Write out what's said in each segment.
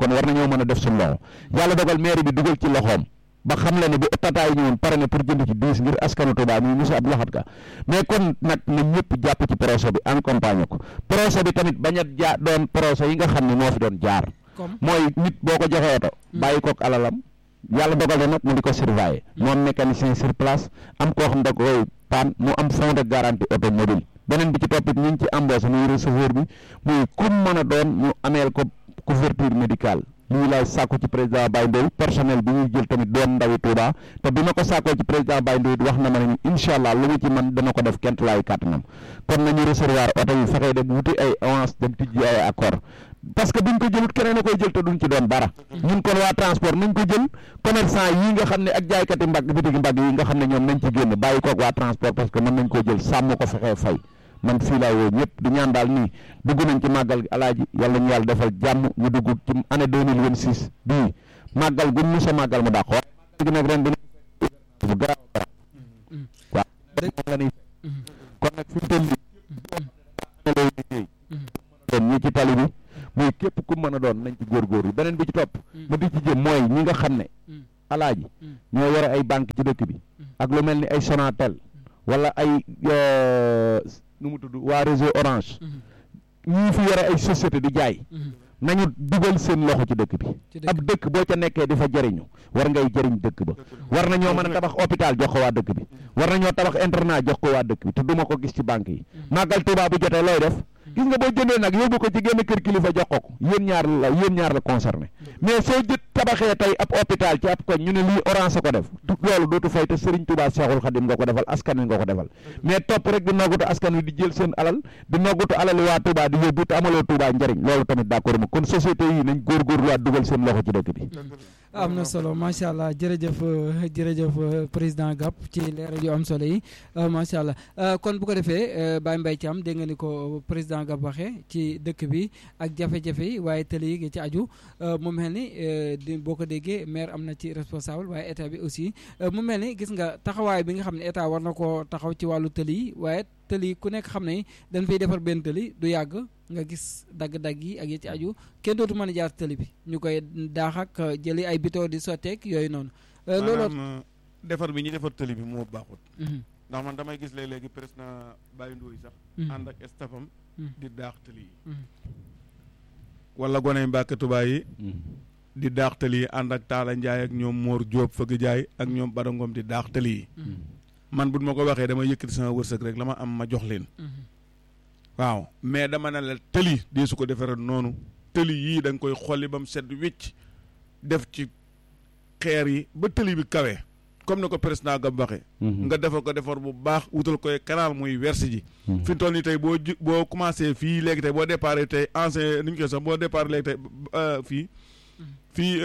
kon war nañoo mën a def suñu loxo yàlla dogal maire bi dugal ci loxoom ba xam la ne bu tata yi ñëwoon pare na pour jënd ci diis ngir askanu Touba muy monsieur Abdou Lahad Ka mais kon nag na ñëpp jàpp ci projet bi accompagner ko projet bi tamit bañ a jaa doon projet yi nga xam ne moo fi doon jaar mooy nit boo ko joxee oto bàyyi kook alalam yàlla dogal na nag mu di ko surveiller moom mécanicien sur place am koo xam da koy paan mu am fond de garantie automobile beneen bi ci toppit ñu ngi ci embauché muy receveur bi muy kum mën a doon ñu ameel ko couverture médicale lii laay sàkku ci président Baye Ndoye personnel bi ñuy jël tamit doon ndawi Touba te bi ma ko sàkkoo ci président Baye Ndoye wax na ma ne incha allah lu mu ci man dana ko def kent laay kàttanam kon nañu recevoir oto yi fexee dem wuti ay avance dem tijji ay accord parce que buñ ko jëlut keneen a koy jël te duñ ci doon dara ñun kon waa transport nañ ko jël commerçant yi nga xam ne ak jaaykati mbagg bitigi mbagg yi nga xam ne ñoom nañ ci génn bàyyi koog waa transport parce que mën nañ koo jël sàmm ko fexee fay man fii laa woo ñëpp di ñaan daal nii dugg nañ ci màggal gi alaaji yàlla ñu yàlla defal jàmm ñu dugg ci année deux mille vingt six bii màggal gu mu sa màggal mu dàq waaye gi nag ren dina bu garaaw waaw la ni kon nag fi mu toll nii lay liggéey doon ñi ci tali bi muy képp ku mën a doon nañ ci góorgóorlu beneen bi ci topp ma di ci jëm mooy ñi nga xam ne alaaji ñoo yore ay banque ci dëkk bi ak lu mel ni ay Sonatel wala ay nu mu tudd waa réseau orange ñii fi yore ay société di jaay nañu dugal seen loxo ci dëkk bi ab dëkk boo ca nekkee di fa jëriñu war ngay jëriñ dëkk ba war nañoo mën a tabax hôpital jox ko waa dëkk bi war nañoo tabax internat jox ko waa dëkk bi te duma ko gis ci banque yi màggal Tuubaa bu jotee looy def gis nga boo jëndee nag yóbbu ko ci génn kër kilifa jox ko ko yéen ñaar la yéen ñaar la concerné mais soo jët tabaxee tey ab hôpital ci ab koñ ñu ne lii orange ko def loolu dootu fay te Serigne Touba Cheikhoul Khadim nga ko defal askan wi nga ko defal mais topp rek di noggutu askan wi di jël seen alal di noggutu alali waa Touba di yóbbu te amaloo Touba njëriñ loolu tamit d'accord ma kon société yi nañ góorgóorluwaat dugal seen loxo ci dëkk bi am na solo macha allah jërëjëf jërëjëf président Gap ci leeral yu am solo yi macha allah kon bu ko defee Baye Mbaye Thiam dégg nga ni ko président Gap waxee ci dëkk bi ak jafe-jafe yi waaye tëli yi ci aju mu mel ni di boo ko déggee maire am na ci responsable waaye état bi aussi mu mel ni gis nga taxawaay bi nga xam ne état war na koo taxaw ci wàllu tëli yi waaye tëli ku nekk xam ne dañ fay defar benn tëli du yàgg nga gis dagg-dagg yi ak yi ci aju kenn dootu mën a jaar tëli bi ñu koy daax ak jëli ay bitoo di sotteeg yooyu noonu. looloo maanaam defar bi ñu defar tëli bi moo baaxut. ndax man damay gis léeg-léegi président Baye Ndoye sax. ànd ak stafam di daax tëli yi. wala gone Mbàkke Tuubaa yi. di daax tëli yi ànd ak Taala Njaay ak ñoom Mor Diop fëgg jaay ak ñoom Badangom di daax tëli yi. man bu ma ko waxee dama yëkkati sama wërsëg rek la ma am ma jox leen. waaw mais dama ne la tëli dee su ko defaree noonu tëli yii da nga koy xolli ba mu set wicc def ci xeer yi ba tëli bi kawe comme ni ko président Gab waxee. nga defar ko defar bu baax wutal koy canal muy wersi ji. fi mu toll nii tey boo ju boo commencé fii léegi tey boo départ tey ancien ni ñu koy sax boo départ léegi tey fii fii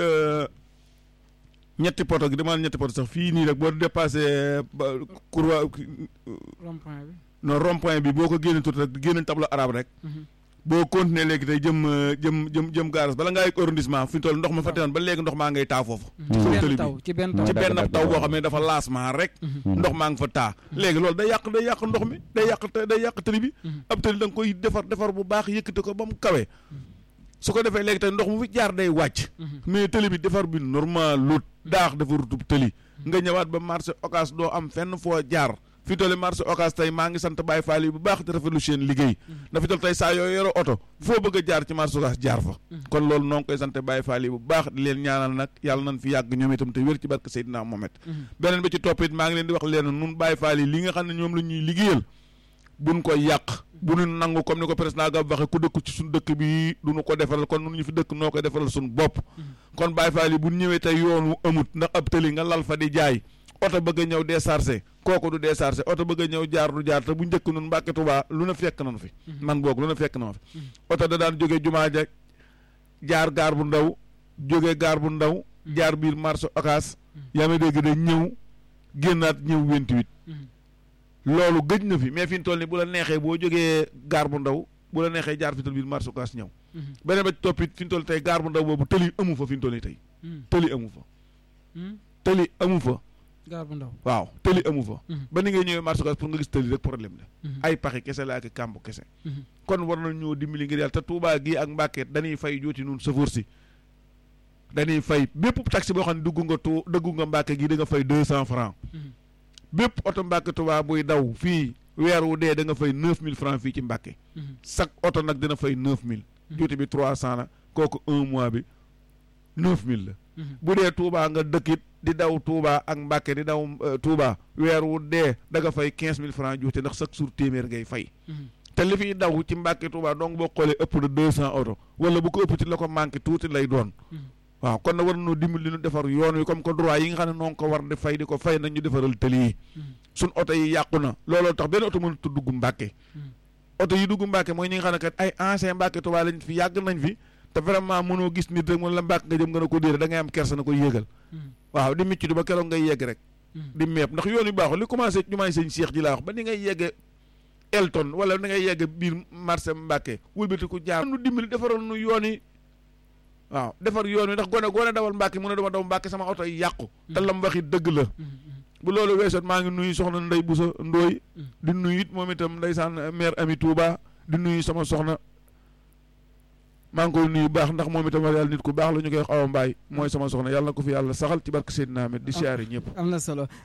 ñetti poto gi dama ñetti poto sax fii nii rek boo dépassé courroie. rond-point bi. non rond point bi boo ko génne tuuti rek génne tableau arabe rek. boo continuer léegi tey jëm jëm jëm jëm gaaras bala ngaa yegg arrondissement fi mu toll ndox ma fa teewoon ba léegi ndox maa ngay taa foofu. ci benn taw ci benn taw ci benn taw boo xam ne dafa laasement rek. ndox maa ngi fa taa. léegi loolu day yàq day yàq ndox mi day yàq day yàq tëli bi. ab tëli da nga koy defar defar bu baax yëkkati ko ba mu kawe. su ko defee léegi tey ndox mu fi jaar day wàcc. mais tëli bi defar bi normal lut daax dafa rutub tëli. nga ñëwaat ba marché occas doo am fenn foo jaar. fi toll marché occas tey maa ngi sant Baye Fall yi bu baax di rafetlu seen liggéey na fi toll tey saa yoo yore oto foo bëgg a jaar ci marché occas jaar fa kon loolu noo ngi koy sant Baye Fall yi bu baax di leen ñaanal nag yàlla nañ fi yàgg ñoom itam te wér ci barke Seydina Mohamed beneen bi ci topp it maa ngi leen di wax leen nun Baye Fall yi li nga xam ne ñoom la ñuy liggéeyal buñ ko yàq bu ñu nangu comme ni ko président Gab waxe ku dëkk ci suñu dëkk bi duñu ko defaral kon nun ñu fi dëkk noo koy defaral suñu bopp kon Baye Fall yi bu ñëwee tey yoonu amut ndax ab tëli nga lal fa di jaay oto bëgg a ñëw déchargé kooku du déchargé oto bëgg a ñëw jaar du jaar te bu njëkk nun Mbàkke Tuubaa lu na fekk nañu fi man boog lu na fekk na ma fi oto da daan jógee jumaa ja jaar gaar bu ndaw jógee gaar bu ndaw jaar biir marché occas yaa ma dégg de ñëw génnaat ñëw vingt-huit loolu gëj na fi mais fi ñu toll ni bu la neexee boo jógee gaar bu ndaw bu la neexee jaar fi ñu toll biir marché occas ñëw beneen ba ci toppit fi ñu toll tey gaar bu ndaw boobu tëli amu fa fi ñu toll ni tey tëli amu fa tëli amu fa gaar bu ndaw waaw tëli amu fa ba ni ngay ñëwee marché occas pour nga gis tëli rek problème la ay paxi kese la ak kàmb kese kon war na ñoo dimbali ngir yàlla te Touba gi ak Mbàkke dañuy fay jooti nun sëfoor si dañuy fay bépp taxi boo xam ne dugg nga tu dugg nga Mbàkke gi da nga fay deux cent francs bépp oto Mbàkke Tuubaa buy daw fii weer wu dee da nga fay neuf mille francs fii ci Mbàkke chaque oto nag dina fay neuf mille juuti bi trois cent la kooku un mois bi neuf mille la bu dee Touba nga dëkkit di daw Touba ak Mbàkke di daw Touba weer wu dee da nga fay quinze mille francs juuti ndax chaque jour téeméer ngay fay te li fiy daw ci Mbàkke Touba donc boo xoolee ëpp na deux cent oto wala bu ko ëpp ci la ko manqué tuuti lay doon waaw kon na war nañoo dimbali ñu defar yoon wi comme que droit yi nga xam ne noonu ko war di fay di ko fay nañ ñu defaral tëli yi suñ oto yi yàqu na looloo tax benn oto mënut a dugg Mbàkke oto yi dugg Mbàkke mooy ñi nga xam ne kat ay ancien Mbàkke Touba lañ fi yàgg nañ fi te vraiment mënoo gis nit rek mën la Mbàkke nga jëm nga ne ko déere da ngay am kersa na ko yéegal waaw di micc du ba keroog ngay yegg rek di meeb ndax yoon yu baaxul li commencé ñu may sëñ Cheikh ji laa wax ba ni ngay yegge Elton wala ni ngay yegge biir marché Mbàkke wëlbati ku jaar nu dimbali defaral nu yoon yi waaw defar yoon wi ndax gone gone dawal Mbàkke mu ne dama daw Mbàkke sama oto yi yàqu te lam waxi dëgg la bu loolu weesoon maa ngi nuyu soxna Ndey Busa Ndooy di nuyu it moom itam ndeysaan maire Ami Touba di nuyu sama soxna maa ngi koy nuyu baax ndax moom itam wax yàlla nit ku baax la ñu koy wax awa mbaay mooy sama soxna yàlla na ko fi yàlla saxal ci barke Seydina Ahmed di siyaare ñëpp am na solo